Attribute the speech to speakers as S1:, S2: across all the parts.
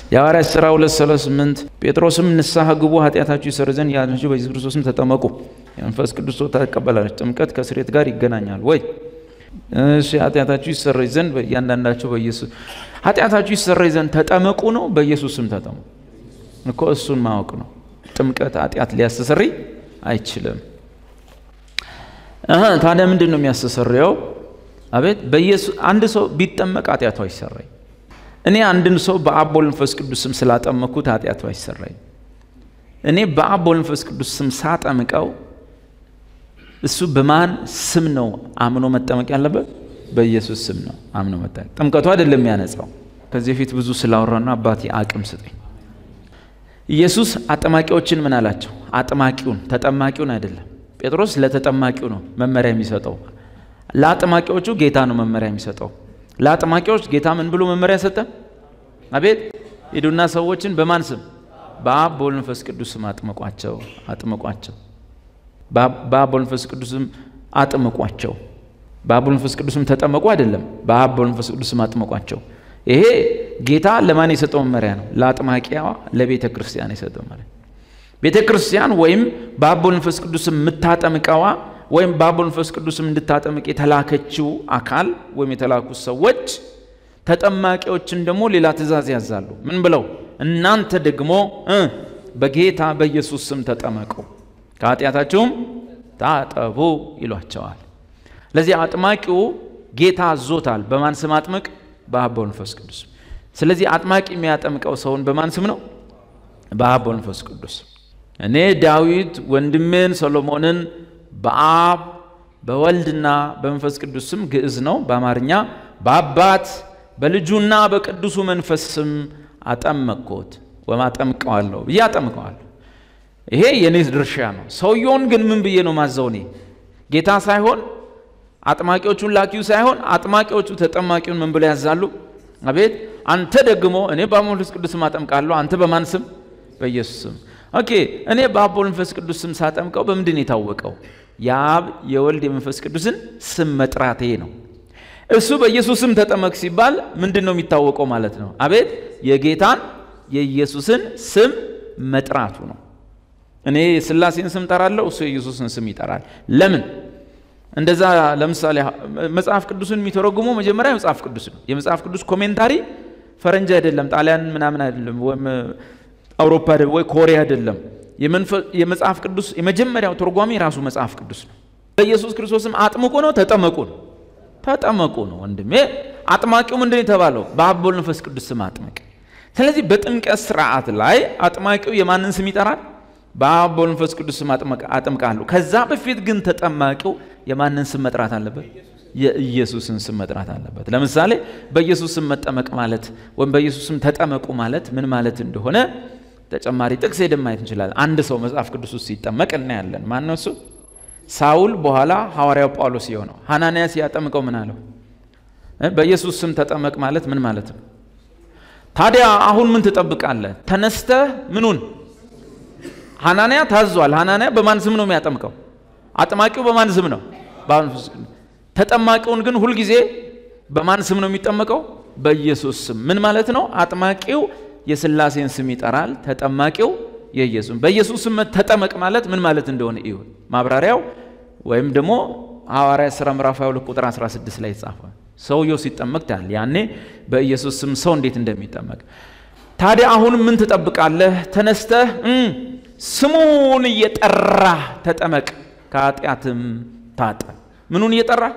S1: የሐዋርያት ሥራ 238 ጴጥሮስም ንስሐ ግቡ ኃጢአታችሁ ይሰር ዘንድ ያላችሁ በኢየሱስ ክርስቶስም ተጠመቁ የመንፈስ ቅዱስ ሰው ታቀበላለች። ጥምቀት ከስሬት ጋር ይገናኛል ወይ? እሺ ኃጢአታችሁ ይሰረይ ዘንድ እያንዳንዳቸው በኢየሱስ ኃጢአታችሁ ይሰረይ ዘንድ ተጠመቁ ነው። በኢየሱስም ተጠመቁ እኮ እሱን ማወቅ ነው። ጥምቀት ኃጢአት ሊያስተሰርይ አይችልም። ታዲያ ምንድን ነው የሚያስተሰርየው? አቤት በኢየሱስ አንድ ሰው ቢጠመቅ ኃጢአቱ አይሰረይ። እኔ አንድን ሰው በአብ በወልድ መንፈስ ቅዱስ ስም ስላጠመኩት ኃጢአቱ አይሰረይ። እኔ በአብ በወልድ መንፈስ ቅዱስ ስም ሳጠምቀው እሱ በማን ስም ነው አምኖ መጠመቅ ያለበት? በኢየሱስ ስም ነው አምኖ መጠመቅ። ጥምቀቱ አይደለም የሚያነጻው። ከዚህ በፊት ብዙ ስላወራና አባቴ አቅም ስጠኝ። ኢየሱስ አጠማቂዎችን ምን አላቸው? አጥማቂውን ተጠማቂውን አይደለም። ጴጥሮስ ለተጠማቂው ነው መመሪያ የሚሰጠው። ለአጥማቂዎቹ ጌታ ነው መመሪያ የሚሰጠው። ለአጥማቂዎች ጌታ ምን ብሎ መመሪያ ሰጠ? አቤት ሂዱና ሰዎችን በማን ስም? በአብ በወልድ መንፈስ ቅዱስ ስም አጥምቋቸው አጥምቋቸው በአብ በወልድ መንፈስ ቅዱስም አጥምቋቸው። በአብ በወልድ መንፈስ ቅዱስም ተጠመቁ አይደለም፣ በአብ በወልድ መንፈስ ቅዱስም አጥምቋቸው። ይሄ ጌታ ለማን የሰጠው መመሪያ ነው? ለአጥማቂያዋ ለቤተ ክርስቲያን የሰጠው መመሪያ። ቤተ ክርስቲያን ወይም በአብ በወልድ መንፈስ ቅዱስም የምታጠምቀዋ ወይም በአብ በወልድ መንፈስ ቅዱስም እንድታጠምቅ የተላከችው አካል ወይም የተላኩት ሰዎች ተጠማቂዎችን ደግሞ ሌላ ትእዛዝ ያዛሉ። ምን ብለው? እናንተ ደግሞ በጌታ በኢየሱስ ስም ተጠመቁ ከኃጢአታችሁም ታጠቡ ይሏቸዋል። ለዚህ አጥማቂው ጌታ አዞታል። በማን ስም አጥምቅ? በአብ በወልድ መንፈስ ቅዱስ። ስለዚህ አጥማቂ የሚያጠምቀው ሰውን በማን ስም ነው? በአብ በወልድ መንፈስ ቅዱስ። እኔ ዳዊት ወንድሜን ሰሎሞንን በአብ በወልድና በመንፈስ ቅዱስ ስም ግዕዝ ነው በአማርኛ በአባት በልጁና በቅዱሱ መንፈስ ስም አጠመቅኩት ወይም አጠምቀዋለሁ ብዬ አጠምቀዋለሁ። ይሄ የኔ ድርሻ ነው። ሰውየውን ግን ምን ብዬ ነው ማዘው? እኔ ጌታ ሳይሆን አጥማቂዎቹን ላኪው ሳይሆን አጥማቂዎቹ ተጠማቂውን ምን ብለው ያዛሉ? አቤት አንተ ደግሞ እኔ በአብ መንፈስ ቅዱስ ስም አጠምቃለሁ። አንተ በማን ስም? በኢየሱስ ስም። ኦኬ እኔ በአብ መንፈስ ቅዱስ ስም ሳጠምቀው በምንድን የታወቀው? የአብ የወልድ የመንፈስ ቅዱስን ስም መጥራቴ ነው። እሱ በኢየሱስ ስም ተጠመቅ ሲባል ምንድን ነው የሚታወቀው ማለት ነው? አቤት የጌታን የኢየሱስን ስም መጥራቱ ነው። እኔ የሥላሴን ስም ጠራለሁ፣ እሱ የኢየሱስን ስም ይጠራል። ለምን እንደዛ? ለምሳሌ መጽሐፍ ቅዱስን የሚተረጉመው መጀመሪያ መጽሐፍ ቅዱስ ነው። የመጽሐፍ ቅዱስ ኮሜንታሪ ፈረንጅ አይደለም፣ ጣሊያን ምናምን አይደለም፣ ወይም አውሮፓ ወይ ኮሪያ አይደለም። የመጽሐፍ ቅዱስ የመጀመሪያው ተርጓሚ ራሱ መጽሐፍ ቅዱስ ነው። በኢየሱስ ክርስቶስም አጥምቁ ነው፣ ተጠመቁ ነው። ተጠመቁ ነው ወንድሜ። አጥማቂው ምንድን የተባለው? በአብ በወልድ መንፈስ ቅዱስ ስም አጥምቅ። ስለዚህ በጥምቀት ስርዓት ላይ አጥማቂው የማንን ስም ይጠራል? በአብ በወልድ መንፈስ ቅዱስ ስም አጥምቃለሁ። ከዛ በፊት ግን ተጠማቂው የማንን ስም መጥራት አለበት? የኢየሱስን ስም መጥራት አለበት። ለምሳሌ በኢየሱስ ስም መጠመቅ ማለት ወይም በኢየሱስ ስም ተጠመቁ ማለት ምን ማለት እንደሆነ ተጨማሪ ጥቅስ ሄደን ማየት እንችላለን። አንድ ሰው መጽሐፍ ቅዱስ ውስጥ ሲጠመቅ እናያለን። ማን ነው እሱ? ሳውል በኋላ ሐዋርያው ጳውሎስ የሆነው ሐናንያ ሲያጠምቀው ምን አለው? በኢየሱስ ስም ተጠመቅ ማለት ምን ማለት ነው? ታዲያ አሁን ምን ትጠብቃለህ? ተነስተህ ምኑን ሐናንያ ታዟል። ሐናንያ በማን ስም ነው የሚያጠምቀው? አጥማቂው በማን ስም ነው? ተጠማቂውን ግን ሁልጊዜ በማን ስም ነው የሚጠመቀው? በኢየሱስ ስም። ምን ማለት ነው? አጥማቂው የሥላሴን ስም ይጠራል፣ ተጠማቂው የኢየሱስ በኢየሱስ ስም ተጠመቅ ማለት ምን ማለት እንደሆነ እዩ። ማብራሪያው ወይም ደግሞ ሐዋርያ ሥራ ምዕራፍ 22 ቁጥር 16 ላይ የተጻፈ ሰውየው ሲጠመቅ ታል ያኔ በኢየሱስ ስም ሰው እንዴት እንደሚጠመቅ ታዲያ አሁን ምን ትጠብቃለህ? ተነስተህ ስሙን እየጠራህ ተጠመቅ ከኃጢአትም ታጠብ። ምኑን እየጠራህ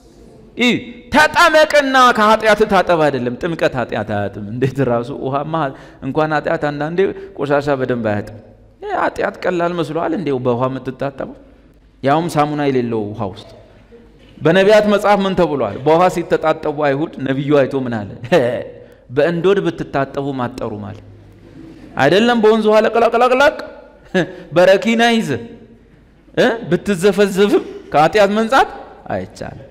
S1: ተጠመቅና ከኃጢአት ታጠብ አይደለም። ጥምቀት ኃጢአት አያጥም። እንዴት ራሱ ውሃማ እንኳን ኃጢአት አንዳንዴ ቆሻሻ በደንብ አያጥም። ኃጢአት ቀላል መስሎሃል እንዴው በውሃ የምትታጠበው ያውም ሳሙና የሌለው ውሃ ውስጥ። በነቢያት መጽሐፍ ምን ተብሏል? በውሃ ሲተጣጠቡ አይሁድ ነቢዩ አይቶ ምን አለ? በእንዶድ ብትታጠቡ ማጠሩ ማለት አይደለም። በወንዝ ውሃ ለቅላቅላቅላቅ በረኪና ይዘ ብትዘፈዘፍም ከኃጢአት መንጻት አይቻልም።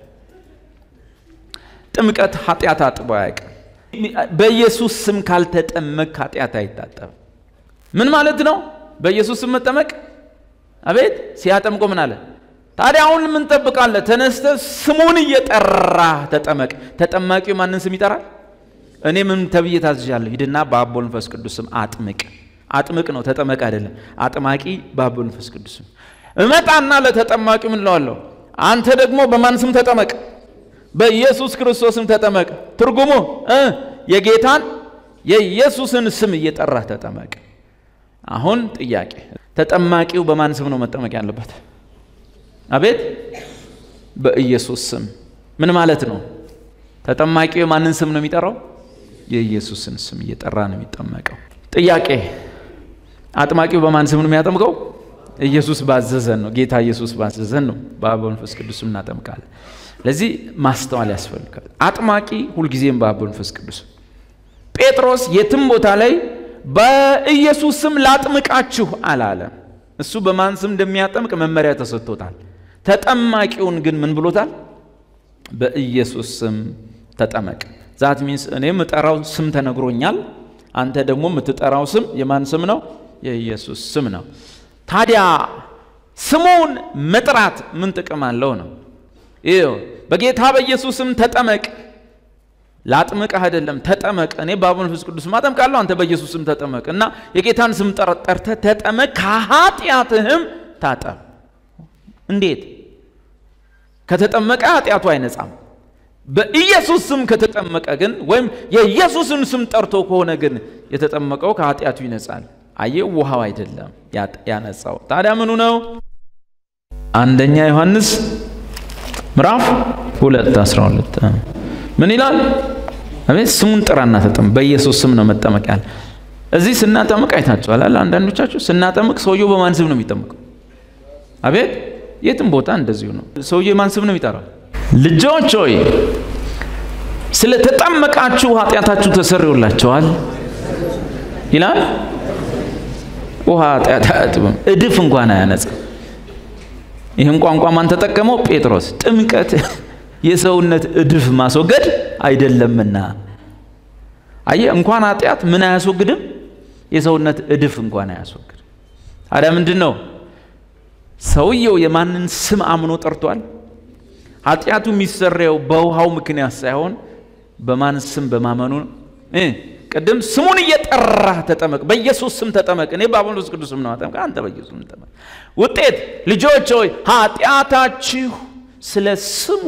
S1: ጥምቀት ኃጢአት አጥቦ አያውቅም። በኢየሱስ ስም ካልተጠመቅ ኃጢአት አይታጠብም። ምን ማለት ነው? በኢየሱስ ስም መጠመቅ። አቤት ሲያጠምቆ ምን አለ? ታዲያ አሁን ምን ጠብቃለህ? ተነስተ ስሙን እየጠራ ተጠመቅ። ተጠማቂው ማንን ስም ይጠራል? እኔ ምን ተብዬ ታዝዣለሁ? ሂድና በአብ ወልድ መንፈስ ቅዱስ ስም አጥምቅ። አጥምቅ ነው ተጠመቅ አይደለም። አጥማቂ በአብ ወልድ መንፈስ ቅዱስ ስም። እመጣና ለተጠማቂ ምን እለዋለሁ? አንተ ደግሞ በማን ስም ተጠመቅ? በኢየሱስ ክርስቶስ ስም ተጠመቅ። ትርጉሙ እ የጌታን የኢየሱስን ስም እየጠራህ ተጠመቅ። አሁን ጥያቄ፣ ተጠማቂው በማን ስም ነው መጠመቅ ያለበት? አቤት በኢየሱስ ስም። ምን ማለት ነው? ተጠማቂው የማንን ስም ነው የሚጠራው? የኢየሱስን ስም እየጠራ ነው የሚጠመቀው። ጥያቄ፣ አጥማቂው በማን ስም ነው የሚያጠምቀው? ኢየሱስ ባዘዘን ነው። ጌታ ኢየሱስ ባዘዘን ነው። በአብ መንፈስ ቅዱስ እናጠምቃለን። ለዚህ ማስተዋል ያስፈልጋል። አጥማቂ ሁልጊዜም በአብ መንፈስ ቅዱስ። ጴጥሮስ የትም ቦታ ላይ በኢየሱስ ስም ላጥምቃችሁ አላለም። እሱ በማን ስም እንደሚያጠምቅ መመሪያ ተሰጥቶታል። ተጠማቂውን ግን ምን ብሎታል? በኢየሱስ ስም ተጠመቅ። ዛት ሚንስ እኔ የምጠራው ስም ተነግሮኛል። አንተ ደግሞ የምትጠራው ስም የማን ስም ነው? የኢየሱስ ስም ነው። ታዲያ ስሙን መጥራት ምን ጥቅም አለው ነው? ይኸው በጌታ በኢየሱስ ስም ተጠመቅ። ላጥምቅህ አይደለም ተጠመቅ። እኔ በአብ መንፈስ ቅዱስ ስም አጠምቃለሁ፣ አንተ በኢየሱስ ስም ተጠመቅ እና የጌታን ስም ጠርተህ ተጠመቅ፣ ከኃጢአትህም ታጠብ። እንዴት? ከተጠመቀ ኃጢአቱ አይነጻም። በኢየሱስ ስም ከተጠመቀ ግን ወይም የኢየሱስን ስም ጠርቶ ከሆነ ግን የተጠመቀው ከኃጢአቱ ይነጻል። አየህ፣ ውሃው አይደለም ያነጻው። ታዲያ ምኑ ነው? አንደኛ ዮሐንስ ምዕራፍ ሁለት አስራ ሁለት ምን ይላል? አቤት ስሙን ጥራና ተጠመቅ። በኢየሱስ ስም ነው መጠመቅ ያለ። እዚህ ስናጠምቅ አይታችኋል። አንዳንዶቻችሁ ስናጠምቅ ሰውየው በማን ስም ነው የሚጠመቀው? አቤት የትም ቦታ እንደዚሁ ነው። ሰውየው የማን ስም ነው የሚጠራው? ልጆች ሆይ ስለተጠመቃችሁ ኃጢአታችሁ ተሰርዮላችኋል ይላል። ውሃ ኃጢአት አያጥብም፣ እድፍ እንኳን አያነጻም። ይህን ቋንቋ ማን ተጠቀመው? ጴጥሮስ። ጥምቀት የሰውነት እድፍ ማስወገድ አይደለምና። አየ እንኳን ኃጢአት ምን አያስወግድም? የሰውነት እድፍ እንኳን አያስወግድም። ታዲያ ምንድን ነው? ሰውየው የማንን ስም አምኖ ጠርቷል? ኃጢአቱ የሚሰረየው በውሃው ምክንያት ሳይሆን በማን ስም በማመኑ እ ቅድም ስሙን እየጠራህ ተጠመቅ፣ በኢየሱስ ስም ተጠመቅ። እኔ በአብ መንፈስ ቅዱስ ስም ነው አጠምቅ፣ አንተ በኢየሱስ ስም ተጠመቅ። ውጤት ልጆች ሆይ ኃጢአታችሁ ስለ ስሙ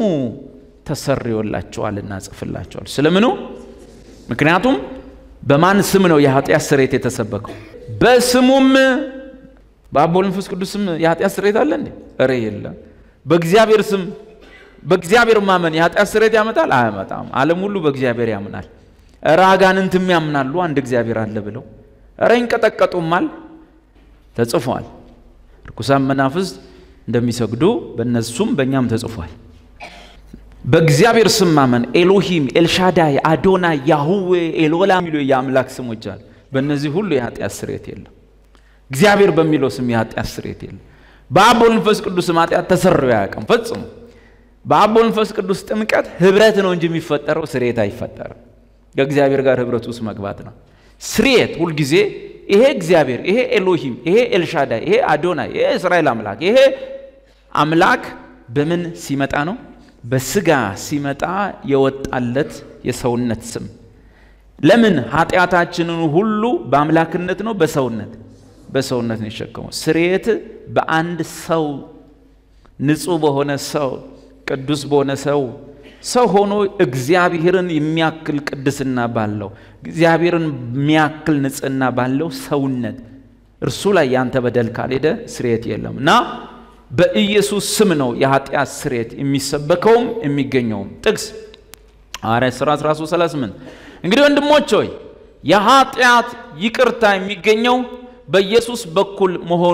S1: ተሰርዮላችኋልና ጽፍላችኋል። ስለምኑ? ምክንያቱም በማን ስም ነው የኃጢአት ስርየት የተሰበከው? በስሙም በአብ ወልድ መንፈስ ቅዱስ ስም የኃጢአት ስርየት አለ እንዴ? እረ የለም። በእግዚአብሔር ስም በእግዚአብሔር ማመን የኃጢአት ስርየት ያመጣል? አያመጣም። ዓለም ሁሉ በእግዚአብሔር ያምናል። እረ አጋንንትም ያምናሉ አንድ እግዚአብሔር አለ ብለው፣ እረ ይንቀጠቀጡማል። ተጽፏል። ርኩሳን መናፍስት እንደሚሰግዱ በእነሱም በእኛም ተጽፏል። በእግዚአብሔር ስም ማመን ኤሎሂም፣ ኤልሻዳይ፣ አዶናይ፣ ያሁዌ፣ ኤሎላ የሚሉ የአምላክ ስሞች አሉ። በእነዚህ ሁሉ የኃጢአት ስርየት የለም። እግዚአብሔር በሚለው ስም የኃጢአት ስርየት የለም። በአብ ወልድ መንፈስ ቅዱስ ስም ኃጢአት ተሰርዮ አያውቅም ፈጽሞ። በአብ ወልድ መንፈስ ቅዱስ ጥምቀት ህብረት ነው እንጂ የሚፈጠረው ስርየት አይፈጠርም። ከእግዚአብሔር ጋር ህብረት ውስጥ መግባት ነው። ስርየት ሁልጊዜ ይሄ እግዚአብሔር፣ ይሄ ኤሎሂም፣ ይሄ ኤልሻዳይ፣ ይሄ አዶናይ፣ ይሄ እስራኤል አምላክ፣ ይሄ አምላክ በምን ሲመጣ ነው? በስጋ ሲመጣ የወጣለት የሰውነት ስም። ለምን ኃጢአታችንን ሁሉ በአምላክነት ነው በሰውነት በሰውነት ነው የሸከመው። ስርየት በአንድ ሰው ንጹሕ በሆነ ሰው ቅዱስ በሆነ ሰው ሰው ሆኖ እግዚአብሔርን የሚያክል ቅድስና ባለው እግዚአብሔርን የሚያክል ንጽህና ባለው ሰውነት እርሱ ላይ ያንተ በደል ካልሄደ ስርየት የለም እና በኢየሱስ ስም ነው የኃጢአት ስርየት የሚሰበከውም የሚገኘውም። ጥቅስ ሐዋርያት ሥራ 13 38 እንግዲህ ወንድሞች ሆይ የኃጢአት ይቅርታ የሚገኘው በኢየሱስ በኩል መሆኑ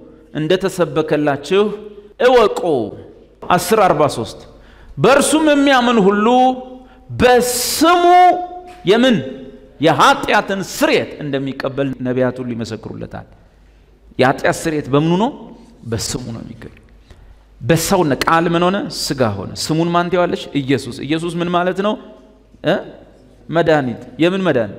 S1: እንደተሰበከላችሁ እወቁ። 1043 በእርሱም የሚያምን ሁሉ በስሙ የምን የኃጢአትን ስርየት እንደሚቀበል ነቢያት ሁሉ ይመሰክሩለታል። የኃጢአት ስርየት በምኑ ነው? በስሙ ነው የሚገኝ። በሰውነ ቃል ምን ሆነ? ስጋ ሆነ። ስሙን ማን ትይዋለች? ኢየሱስ። ኢየሱስ ምን ማለት ነው? መድኃኒት። የምን መድኃኒት?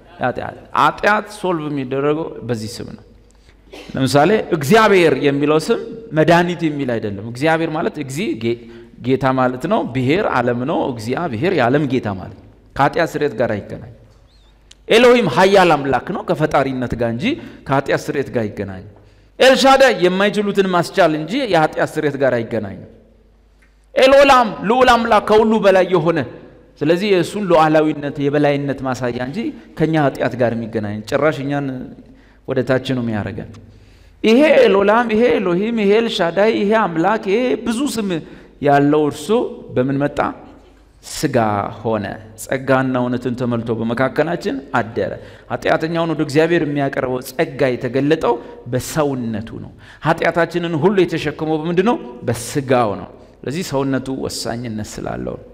S1: ኃጢአት ሶልቭ የሚደረገው በዚህ ስም ነው። ለምሳሌ እግዚአብሔር የሚለው ስም መድኃኒት የሚል አይደለም። እግዚአብሔር ማለት እግዚ ጌታ ማለት ነው። ብሔር ዓለም ነው። እግዚአብሔር የዓለም ጌታ ማለት ነው። ከኃጢአት ስርየት ጋር አይገናኝ። ኤሎሂም ኃያል አምላክ ነው ከፈጣሪነት ጋር እንጂ ከኃጢአት ስርየት ጋር አይገናኝ። ኤልሻዳይ የማይችሉትን ማስቻል እንጂ የኃጢአት ስርየት ጋር አይገናኝም። ኤልኦላም ልዑል አምላክ ከሁሉ በላይ የሆነ ስለዚህ የእሱን ሉዓላዊነት የበላይነት ማሳያ እንጂ ከእኛ ኃጢአት ጋር የሚገናኝ ጭራሽ እኛን ወደ ታች ነው የሚያደርገን። ይሄ ኤሎላም፣ ይሄ ኤሎሂም፣ ይሄ ኤልሻዳይ፣ ይሄ አምላክ፣ ይሄ ብዙ ስም ያለው እርሱ በምን መጣ? ስጋ ሆነ፣ ጸጋና እውነትን ተሞልቶ በመካከላችን አደረ። ኃጢአተኛውን ወደ እግዚአብሔር የሚያቀርበው ጸጋ የተገለጠው በሰውነቱ ነው። ኃጢአታችንን ሁሉ የተሸከመው በምንድን ነው? በስጋው ነው። ስለዚህ ሰውነቱ ወሳኝነት ስላለው ነው።